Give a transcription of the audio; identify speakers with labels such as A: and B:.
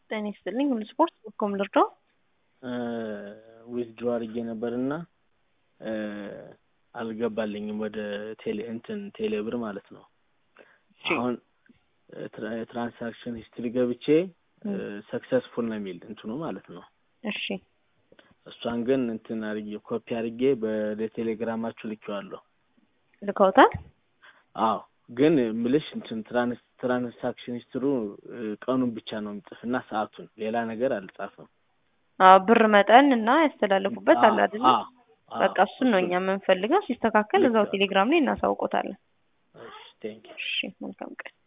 A: ጤና ይስጥልኝ ሁሉ ስፖርት በኮም ልርዳው?
B: ዊዝድሮ አድርጌ ነበርና አልገባልኝም ወደ ቴሌ እንትን ቴሌ ብር ማለት ነው። አሁን ትራንሳክሽን ሂስትሪ ገብቼ ሰክሰስፉል ነው የሚል እንትኑ ማለት ነው።
A: እሺ
B: እሷን ግን እንትን አድርጌ ኮፒ አድርጌ ወደ ቴሌግራማችሁ ልኬዋለሁ።
A: ልከውታል?
B: አዎ ግን ምልሽ እንትን ትራንስ ትራንሳክሽን ሂስትሩ ቀኑን ብቻ ነው የሚጽፍ እና ሰዓቱን ሌላ ነገር አልጻፍም።
A: አዎ ብር መጠን እና ያስተላለፉበት አለ አይደል?
B: አዎ፣ አዎ።
A: በቃ እሱን ነው እኛ የምንፈልገው። ሲስተካከል እዛው
B: ልክ ነው።
A: ቴሌግራም ላይ እናሳውቆታለን።
B: እሺ ቴንኪው።
A: እሺ መልካም ቀን።